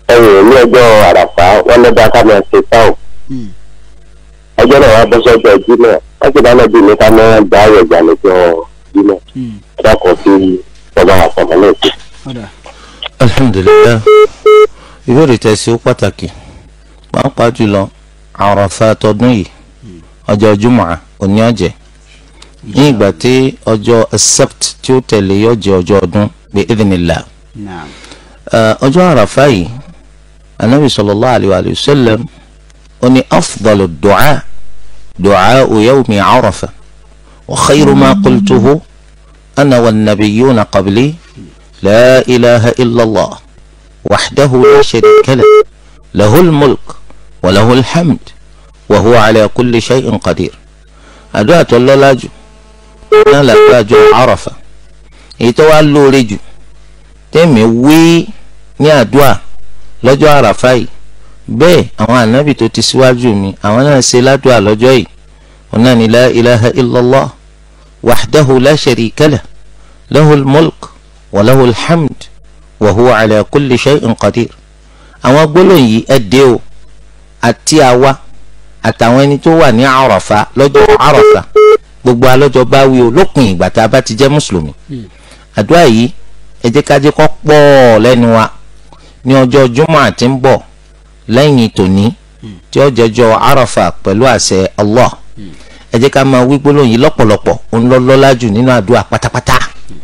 ẹ̀yìn ní ọjọ́ àràfà wọn lọ́dọ̀ ká máa ṣe táwọn Hmm. ọjọ́ náà wá bọ́ sọ́jọ́ jímọ̀ wọ́n ti dáná bí mi ká máa gbá ayọ̀ ìgbà lọ́jọ́ jímọ̀ Hmm. dákọ̀ sí ọba àfọ̀mọ́ náà sí. ọ̀dà alhamdulilayi ìbéèrè tẹ̀sí ó pàtàkì pàápàá jùlọ àràfà tọdún yìí ọjọ́ jùmọ̀ òní ọ̀jẹ̀ ní ìgbà tí ọjọ́ accept tí ó tẹ̀lé yóò jẹ́ ọjọ́ ọdún bí idinilá naam ọjọ́ àràfà yìí anabi sallallahu alayhi wa sallam ó ní afdalu du'a du'a yawmi àràfà wa khayru ma qultuhu ana wa nabiyuna qabli la ilaha illallah wahdahu la sharika lah lahul mulk wa lahul hamd wa huwa ala kulli shay'in qadir àdúrà tó lọ́lá jù náà làdúrà jọ àràfà èyí tó wá lóore jù tẹ́mi wí ní àdúrà lọ́jọ́ àràfà yìí bẹ́ẹ̀ àwọn ànábì tó ti síwájú mi àwọn náà ṣe ládùúà lọ́jọ́ yìí wọn náà ní la ilaha illallah wahdahu la sharika lah lahul mulk wa lahul hamd wa huwa ala kulli shay'in qadir àwọn gbólóhùn yìí ẹ dé o àti àwa àtàwọn ẹni tó wà ní àràfà lọ́jọ́ àràfà gbogbo alọ́jọ́ bá wí o lópin ìgbà tá a bá ti jẹ́ mùsùlùmí àdúrà yìí ẹ jẹ́ ká jẹ́ kó pọ̀ lẹ́nu wa ní ọjọ́ jùmọ̀ àti ń bọ̀ lẹ́yìn tòní tí ó jẹjọ́ àràfà pẹ̀lú àṣẹ Allah ẹ jẹ́ ká máa wí gbólóhùn yìí lọ́pọ̀lọpọ̀ òun lọ lọ́lá jù nínú àdúrà pátápátá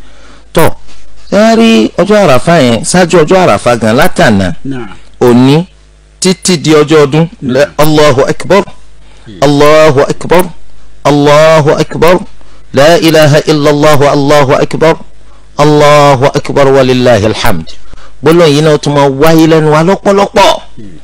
tó ṣé wàá rí ọjọ́ àràfà yẹn ṣáájú ọjọ́ àràfà gan látànà naam òní títí di ọjọ́ ọdún lẹ allahu akbar allahu akbar allahu akbar la ilaha illallah allahu akbar allahu akbar walillahi alhamd gbólóhùn yìí náà tún máa wáyé lẹ́nu wa lọ́pọ̀lọpọ̀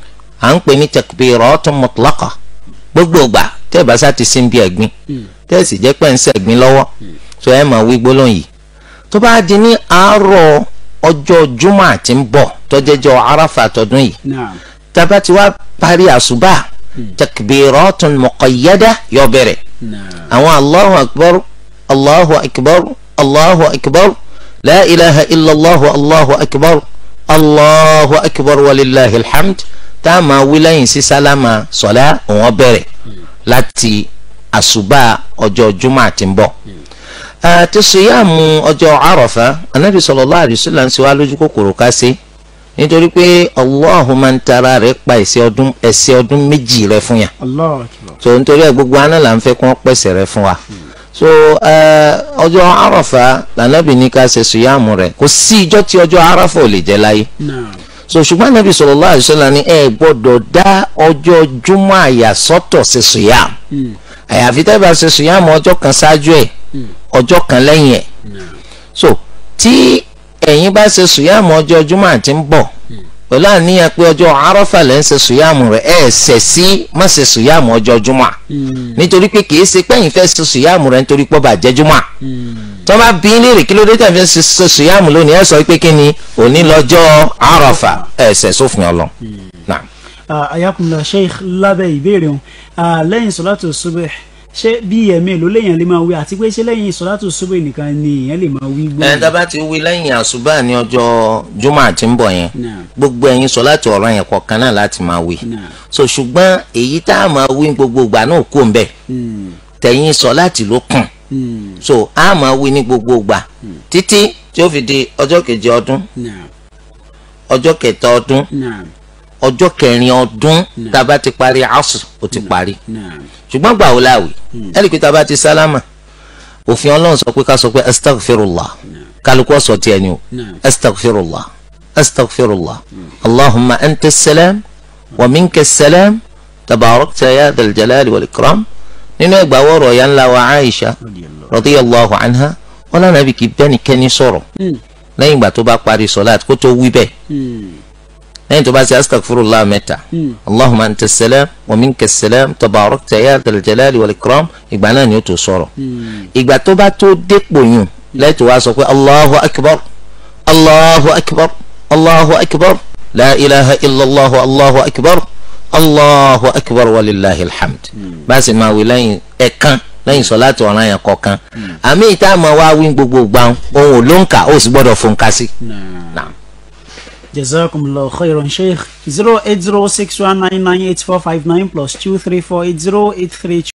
à ń pè ní takbiratun mutlaqa gbogbo ìgbà tẹ́ ẹ bá sá ti sin bí ẹ̀gbin tẹ́ ẹ sì jẹ́ pẹ́ ń sẹ̀gbin lọ́wọ́ tó ẹ máa wí gbólóhùn yìí tó bá di ní àárọ̀ ọjọ́ jùmọ̀ àti ń bọ̀ tọ́jẹ́jọ́ arafa tọdún yìí naam taba ti wá parí àṣùbà takbiratun muqayyada yó bẹ̀rẹ̀ naam àwọn allahu akbar allahu akbar allahu akbar la ilaha illallah allahu akbar allahu akbar walillahi alhamd tá a máa wí lẹ́yìn sí sálámà sọ̀lá òun bẹ̀rẹ̀ láti àṣùbà ọjọ́ jùmọ̀ àti ń bọ̀ àti sùyàmù ọjọ́ àròfà anabi sallallahu alaihi wasallam ń ṣe wá lójú kòkòrò ká sí nítorí pé Allahu máa ń tara rẹ̀ pa ẹ̀ṣẹ̀ ọdún ẹ̀ṣẹ̀ ọdún méjì rẹ̀ fún yàn allah akbar so nítorí ẹ̀ gbogbo aná là ń fẹ́ kí wọ́n pèsè rẹ̀ fún wa so eh, ọjọ́ àròfà lànàbì ní ká ṣe sùyàmù rẹ̀ kò sí ìjọ́ tí ọjọ́ àròfà ò lè jẹ́ láyé naam so ṣùgbọ́n anabi sallallahu alaihi wasallam ní ẹ gbọ́dọ̀ dá ọjọ́ júmọ́ àyàsọ́tọ̀ ṣe sùyàmù Hmm. àyàfi tẹ́ bá ṣe sùyàmù ọjọ́ kan ṣáájú ẹ̀ ọjọ́ kan lẹ́yìn ẹ̀ naam so tí ẹ̀yin bá ṣe sùyàmù ọjọ́ júmọ́ àti ń bọ̀ pẹ̀lú àníyàn pé ọjọ́ arọ́fà lẹ́ ń ṣe sùyàmù rẹ̀ ẹ̀ ṣẹ̀ sí má ṣe sùyàmù ọjọ́ júmọ́ Hmm. nítorí pé kìí ṣe pẹ́yìn fẹ́ ṣe sùyàmù rẹ̀ nítorí pé ọba jẹ́ júmọ́ Hmm. tó bá bí ní rè kí ló dé tẹ̀ fi ṣe ṣe sùyàmù lónìí ẹ̀ sọ pé kí ni òní lọ́jọ́ arọ́fà ẹ̀ ṣẹ̀ sófin ọlọ́ náà Ah, ayakunla sheikh lábẹ́ ìbéèrè wọn Ah, lẹ́yìn sọ́látù subh ṣé bí ẹ̀mí ló léèyàn lè máa wí àti pé ṣé lẹ́yìn sọ́látù subh nìkan ni èèyàn lè máa wí ẹ̀ gbóhùn. dábàá ti wí lẹ́yìn àṣùbà ní ọjọ́ júmọ́ àti ń bọ̀ yẹn naam gbogbo ẹ̀yin sọ láti ọ̀rọ̀ yẹn kọ̀ọ̀kan náà láti máa wí naam so ṣùgbọ́n èyí tá a máa wí gbogbo ìgbà náà kò ń bẹ̀ Hmm. tẹ̀yìn sọ láti ló kàn Hmm. so a máa wí ní gbogbo ìgbà títí tí ó fi di ọjọ́ keje ọdún naam ọjọ́ kẹta ọdún naam ọjọ́ kẹrin ọdún tá a bá ti parí asr ó ti parí naam ṣùgbọ́n gbà ó láwì ẹ̀rí pé tá a bá ti sálámà òfin ọlọ́run sọ pé ká sọ pé astaghfirullah kálukú ọ̀sọ̀ tiẹ̀ ni o naam astaghfirullah astaghfirullah allahumma anta salam wa minka salam tabarakta ya dhal jalali wal ikram nínú ẹgbàá wọ̀rọ̀ ya ńlá wa aisha radiyallahu anha wọn lànà bí kì í bẹ́ẹ̀ ni kẹ́ni sọ̀rọ̀ Hmm. lẹ́yìn ìgbà tó bá parí sọ̀láàtì kó tó wí bẹ́ẹ̀ Hmm. lẹ́yìn tó bá ṣe astaghfirullah mẹ́ta Hmm. allahumma anta salam wa minka salam tabarakta ya dhal jalali wal ikram ìgbà náà ni ó tó sọ̀rọ̀ Hmm. ìgbà tó bá tó dépò yùn lẹ́tọ̀ wá sọ pé allahu akbar allahu akbar allahu akbar la ilaha illallah allahu akbar allahu akbar walillahi alhamd báyìí máa wí lẹ́yìn ẹ̀kan lẹ́yìn sọ̀láàtì ọ̀ràn yẹn kọ̀ọ̀kan àmì ìta máa wá wí gbogbo gbàùn ohun ò ló ń kà ó sì gbọ́dọ̀ fún un ká sí. naam. Naam. jazakumullahu khairan sheikh zero eight zero six one nine nine eight four five nine plus two three four eight zero eight three.